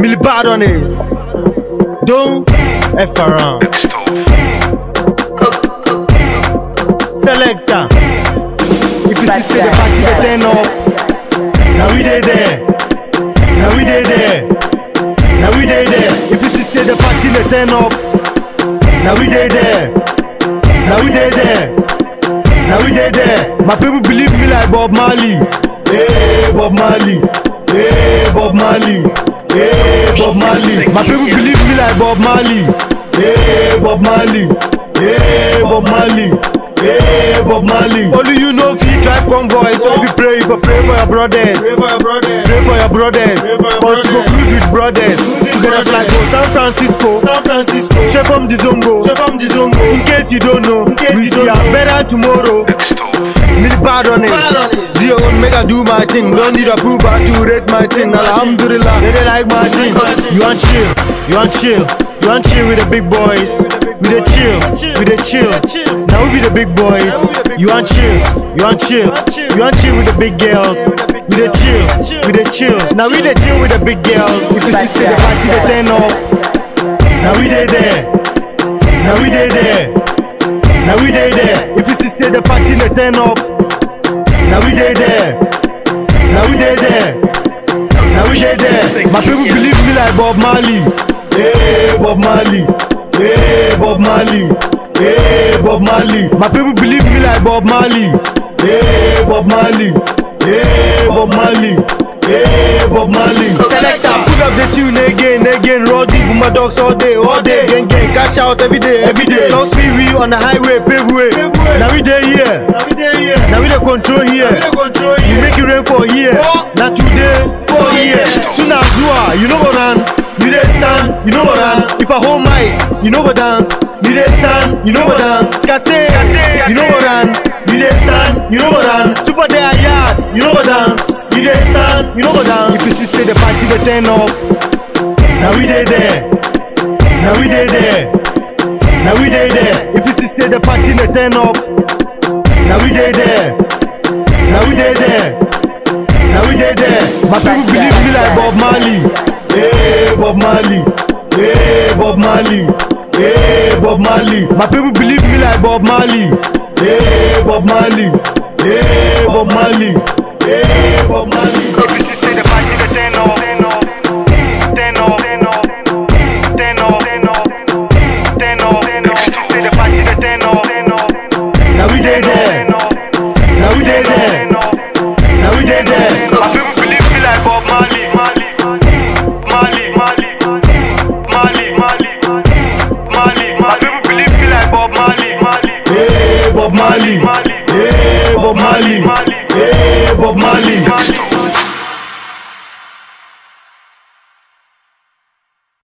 Millie Badonis. Don't F around. Selector. If you see say the party they turn up, now we dey there. Now we dey there. Now we dey there. If you see say the party they turn up, now we dey there. Now we dey there. Now we dey there. My people believe me like Bob Marley. Hey Bob Marley. Hey Bob Marley. Hey Bob Marley. My people believe me like Bob Marley. Hey Bob Marley. Hey Bob Marley. Hey Bob Marley. Only you know if you drive convoy. So if you pray, you go pray for your brothers. Pray for your brother. Pray for your brothers. Pray for your Cause you go brothers. cruise with brothers. with Together fly brothers. go San Francisco. San Francisco. Straight from the Zongo. Straight from the Zongo. In case you don't know, case we you see don't am know. better tomorrow. Millie bad on it. Bad on it. Do your own, make I do my thing. Don't need approval to rate my thing. Alhamdulillah, they, they like my thing. You want chill, you want chill, you want chill with the big boys. We the chill, we the chill. Now we be the big boys. You want chill, you want chill, you want chill with the big girls. We the chill, we the chill. Now we the chill with the big girls. If you see say the party they turn up, now we they there. Now we they there. Now we dey there. If you see say the party they turn up, now we dey there. Now we dey there. Now we dey there. My people believe me like Bob Marley. Hey Bob Marley. Hey Bob Marley. Hey Bob Marley. My people believe me like Bob Marley. Hey Bob Marley. Hey Bob Marley. Hey Bob Marley. Selector, pull up the tune again, again. Raw deep with my dogs all day, all day. Gang gang, cash out every day, every day. Don't speed we on the highway, pave way. Pave way. Now we dey here. Now we dey here. Now we dey control here. We dey control You here. make it rain for here. Oh. Now today for here. Soon as you are, you know go run. You dey stand, you know go run. If I hold mic, you know go dance. You dey stand, you know go dance. Skate, you know go run. You dey stand, you know go run. Super day yard, you know go dance. You dey stand, you know go dance. If you see say the party they turn up, now we dey there. Now we dey there. Now we dey there. If you see say the party they turn up, now we dey there. Now we dey there. Now we dey there. My people believe me like Bob Marley. Hey Bob Marley. Hey Bob Marley. Hey Bob Marley. My people believe me like Bob Marley. Hey Bob Marley. Hey Bob Marley. Hey Bob Marley. If you say the party they turn up, turn up, turn up, turn up, turn up, turn up, turn up, turn up. If you say the party they turn up, turn up. Now we dey there. Now we dey there. Now we dey there. My people believe me like Bob Marley. Marley, Marley, Marley, Marley, Marley, Marley. My people believe me like Bob Marley. Marley. Hey Bob Marley. Hey Bob Marley. Hey Bob Marley.